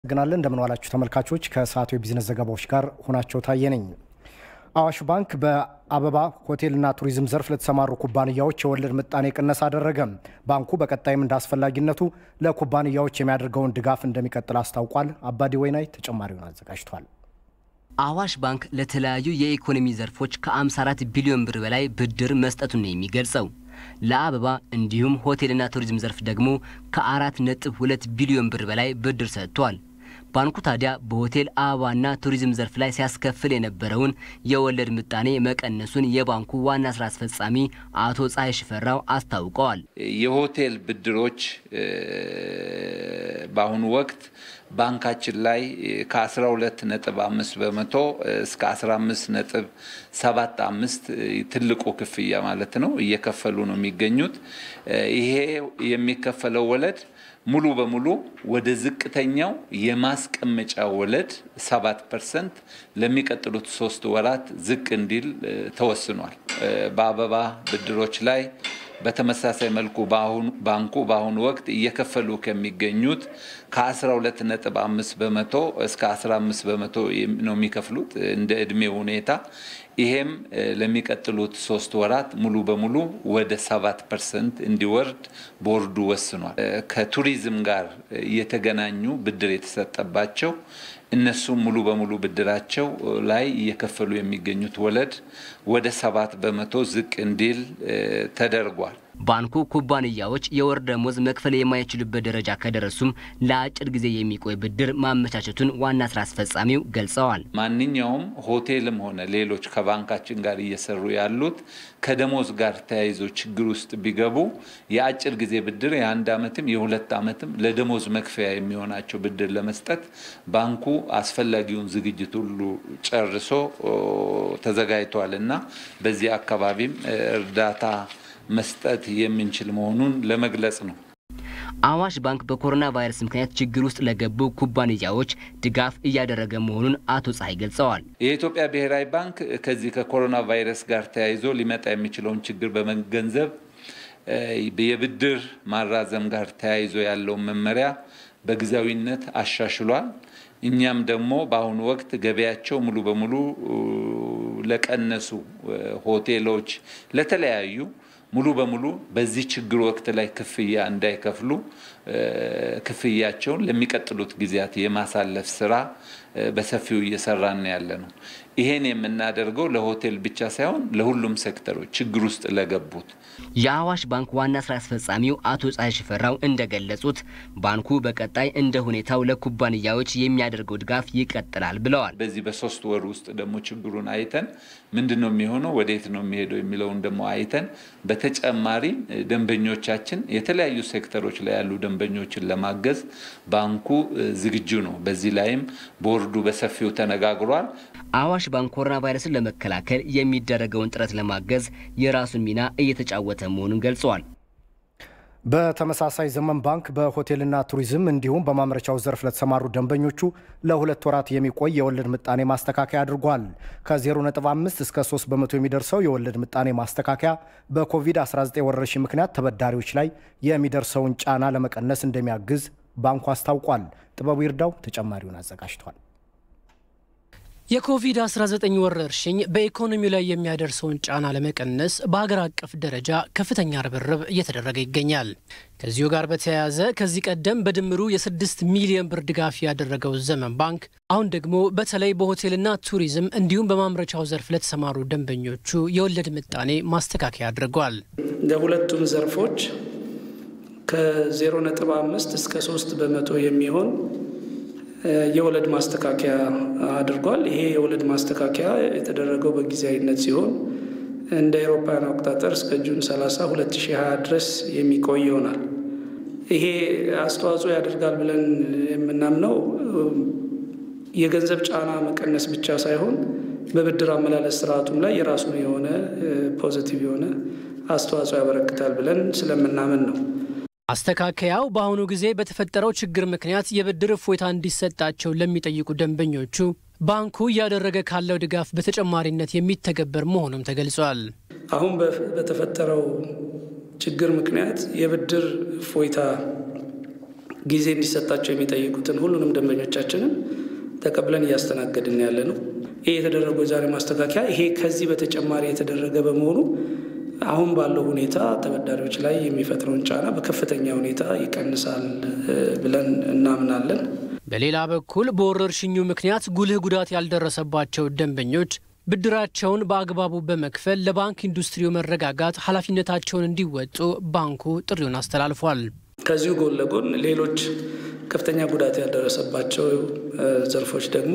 ግናለን እንደምን ዋላችሁ ተመልካቾች። ከሰዓቱ የቢዝነስ ዘገባዎች ጋር ሆናቸው ታየ ነኝ። አዋሽ ባንክ በአበባ ሆቴልና ቱሪዝም ዘርፍ ለተሰማሩ ኩባንያዎች የወለድ ምጣኔ ቅነሳ አደረገ። ባንኩ በቀጣይም እንደ አስፈላጊነቱ ለኩባንያዎች የሚያደርገውን ድጋፍ እንደሚቀጥል አስታውቋል። አባዲ ወይናይ ተጨማሪውን አዘጋጅቷል። አዋሽ ባንክ ለተለያዩ የኢኮኖሚ ዘርፎች ከ54 ቢሊዮን ብር በላይ ብድር መስጠቱን ነው የሚገልጸው። ለአበባ እንዲሁም ሆቴልና ቱሪዝም ዘርፍ ደግሞ ከ4.2 ቢሊዮን ብር በላይ ብድር ሰጥቷል። ባንኩ ታዲያ በሆቴል አበባና ቱሪዝም ዘርፍ ላይ ሲያስከፍል የነበረውን የወለድ ምጣኔ መቀነሱን የባንኩ ዋና ስራ አስፈጻሚ አቶ ፀሐይ ሽፈራው አስታውቀዋል። የሆቴል ብድሮች በአሁኑ ወቅት ባንካችን ላይ ከ12 ነጥብ 5 በመቶ እስከ 15 ነጥብ 75 ትልቁ ክፍያ ማለት ነው እየከፈሉ ነው የሚገኙት። ይሄ የሚከፈለው ወለድ ሙሉ በሙሉ ወደ ዝቅተኛው የማስቀመጫ ወለድ 7 ፐርሰንት ለሚቀጥሉት ሶስት ወራት ዝቅ እንዲል ተወስኗል። በአበባ ብድሮች ላይ በተመሳሳይ መልኩ ባንኩ በአሁኑ ወቅት እየከፈሉ ከሚገኙት ከ12 ነጥብ 5 በመቶ እስከ 15 በመቶ ነው የሚከፍሉት እንደ እድሜ ሁኔታ። ይሄም ለሚቀጥሉት ሶስት ወራት ሙሉ በሙሉ ወደ 7 ፐርሰንት እንዲወርድ ቦርዱ ወስኗል። ከቱሪዝም ጋር የተገናኙ ብድር የተሰጠባቸው እነሱም ሙሉ በሙሉ ብድራቸው ላይ እየከፈሉ የሚገኙት ወለድ ወደ ሰባት በመቶ ዝቅ እንዲል ተደርጓል። ባንኩ ኩባንያዎች የወር ደመወዝ መክፈል የማይችሉበት ደረጃ ከደረሱም ለአጭር ጊዜ የሚቆይ ብድር ማመቻቸቱን ዋና ስራ አስፈጻሚው ገልጸዋል። ማንኛውም ሆቴልም ሆነ ሌሎች ከባንካችን ጋር እየሰሩ ያሉት ከደሞዝ ጋር ተያይዞ ችግር ውስጥ ቢገቡ የአጭር ጊዜ ብድር የአንድ ዓመትም የሁለት ዓመትም ለደሞዝ መክፈያ የሚሆናቸው ብድር ለመስጠት ባንኩ አስፈላጊውን ዝግጅት ሁሉ ጨርሶ ተዘጋጅቷል እና በዚህ አካባቢም እርዳታ መስጠት የምንችል መሆኑን ለመግለጽ ነው። አዋሽ ባንክ በኮሮና ቫይረስ ምክንያት ችግር ውስጥ ለገቡ ኩባንያዎች ድጋፍ እያደረገ መሆኑን አቶ ፀሐይ ገልጸዋል። የኢትዮጵያ ብሔራዊ ባንክ ከዚህ ከኮሮና ቫይረስ ጋር ተያይዞ ሊመጣ የሚችለውን ችግር በመገንዘብ የብድር ማራዘም ጋር ተያይዞ ያለውን መመሪያ በጊዜያዊነት አሻሽሏል። እኛም ደግሞ በአሁኑ ወቅት ገበያቸው ሙሉ በሙሉ ለቀነሱ ሆቴሎች፣ ለተለያዩ ሙሉ በሙሉ በዚህ ችግር ወቅት ላይ ክፍያ እንዳይከፍሉ ክፍያቸውን ለሚቀጥሉት ጊዜያት የማሳለፍ ስራ በሰፊው እየሰራን ያለ ነው። ይሄን የምናደርገው ለሆቴል ብቻ ሳይሆን ለሁሉም ሴክተሮች ችግር ውስጥ ለገቡት። የአዋሽ ባንክ ዋና ስራ አስፈጻሚው አቶ ፀሐይ ሽፈራው እንደገለጹት ባንኩ በቀጣይ እንደ ሁኔታው ለኩባንያዎች የሚያደርገው ድጋፍ ይቀጥላል ብለዋል። በዚህ በሶስት ወር ውስጥ ደግሞ ችግሩን አይተን ምንድን ነው የሚሆነው፣ ወዴት ነው የሚሄደው የሚለውን ደግሞ አይተን በተጨማሪ ደንበኞቻችን የተለያዩ ሴክተሮች ላይ ያሉ ደንበኞችን ለማገዝ ባንኩ ዝግጁ ነው። በዚህ ላይም ቦርዱ በሰፊው ተነጋግሯል። አዋሽ ባንክ ኮሮና ቫይረስን ለመከላከል የሚደረገውን ጥረት ለማገዝ የራሱን ሚና እየተጫወተ መሆኑን ገልጸዋል። በተመሳሳይ ዘመን ባንክ በሆቴልና ቱሪዝም እንዲሁም በማምረቻው ዘርፍ ለተሰማሩ ደንበኞቹ ለሁለት ወራት የሚቆይ የወለድ ምጣኔ ማስተካከያ አድርጓል። ከ0.5 እስከ 3 በመቶ የሚደርሰው የወለድ ምጣኔ ማስተካከያ በኮቪድ-19 ወረርሽኝ ምክንያት ተበዳሪዎች ላይ የሚደርሰውን ጫና ለመቀነስ እንደሚያግዝ ባንኩ አስታውቋል። ጥበቡ ይርዳው ተጨማሪውን አዘጋጅቷል። የኮቪድ-19 ወረርሽኝ በኢኮኖሚው ላይ የሚያደርሰውን ጫና ለመቀነስ በሀገር አቀፍ ደረጃ ከፍተኛ ርብርብ እየተደረገ ይገኛል። ከዚሁ ጋር በተያያዘ ከዚህ ቀደም በድምሩ የስድስት ሚሊዮን ብር ድጋፍ ያደረገው ዘመን ባንክ አሁን ደግሞ በተለይ በሆቴልና ቱሪዝም እንዲሁም በማምረቻው ዘርፍ ለተሰማሩ ደንበኞቹ የወለድ ምጣኔ ማስተካከያ አድርጓል። ለሁለቱም ዘርፎች ከ0.5 እስከ 3 በመቶ የሚሆን የወለድ ማስተካከያ አድርጓል። ይሄ የወለድ ማስተካከያ የተደረገው በጊዜያዊነት ሲሆን እንደ አውሮፓውያን አቆጣጠር እስከ ጁን 30 2020 ድረስ የሚቆይ ይሆናል። ይሄ አስተዋጽኦ ያደርጋል ብለን የምናምነው የገንዘብ ጫና መቀነስ ብቻ ሳይሆን በብድር አመላለስ ስርዓቱም ላይ የራሱን የሆነ ፖዚቲቭ የሆነ አስተዋጽኦ ያበረክታል ብለን ስለምናምን ነው። ማስተካከያው በአሁኑ ጊዜ በተፈጠረው ችግር ምክንያት የብድር እፎይታ እንዲሰጣቸው ለሚጠይቁ ደንበኞቹ ባንኩ እያደረገ ካለው ድጋፍ በተጨማሪነት የሚተገበር መሆኑም ተገልጿል። አሁን በተፈጠረው ችግር ምክንያት የብድር እፎይታ ጊዜ እንዲሰጣቸው የሚጠይቁትን ሁሉንም ደንበኞቻችንን ተቀብለን እያስተናገድን ያለ ነው። ይህ የተደረገው የዛሬ ማስተካከያ ይሄ ከዚህ በተጨማሪ የተደረገ በመሆኑ አሁን ባለው ሁኔታ ተበዳሪዎች ላይ የሚፈጥረውን ጫና በከፍተኛ ሁኔታ ይቀንሳል ብለን እናምናለን። በሌላ በኩል በወረርሽኙ ምክንያት ጉልህ ጉዳት ያልደረሰባቸው ደንበኞች ብድራቸውን በአግባቡ በመክፈል ለባንክ ኢንዱስትሪው መረጋጋት ኃላፊነታቸውን እንዲወጡ ባንኩ ጥሪውን አስተላልፏል። ከዚሁ ጎን ለጎን ሌሎች ከፍተኛ ጉዳት ያልደረሰባቸው ዘርፎች ደግሞ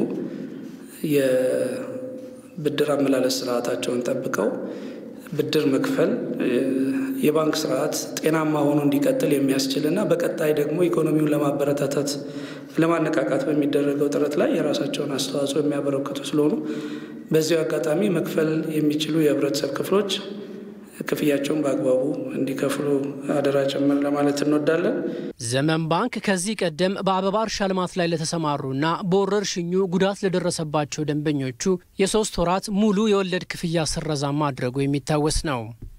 የብድር አመላለስ ስርዓታቸውን ጠብቀው ብድር መክፈል የባንክ ስርዓት ጤናማ ሆኖ እንዲቀጥል የሚያስችልና በቀጣይ ደግሞ ኢኮኖሚውን ለማበረታታት ለማነቃቃት በሚደረገው ጥረት ላይ የራሳቸውን አስተዋጽኦ የሚያበረክቱ ስለሆኑ በዚሁ አጋጣሚ መክፈል የሚችሉ የህብረተሰብ ክፍሎች ክፍያቸውን በአግባቡ እንዲከፍሉ አደራ ጭምር ለማለት እንወዳለን። ዘመን ባንክ ከዚህ ቀደም በአበባ እርሻ ልማት ላይ ለተሰማሩና በወረርሽኙ ጉዳት ለደረሰባቸው ደንበኞቹ የሶስት ወራት ሙሉ የወለድ ክፍያ ስረዛ ማድረጉ የሚታወስ ነው።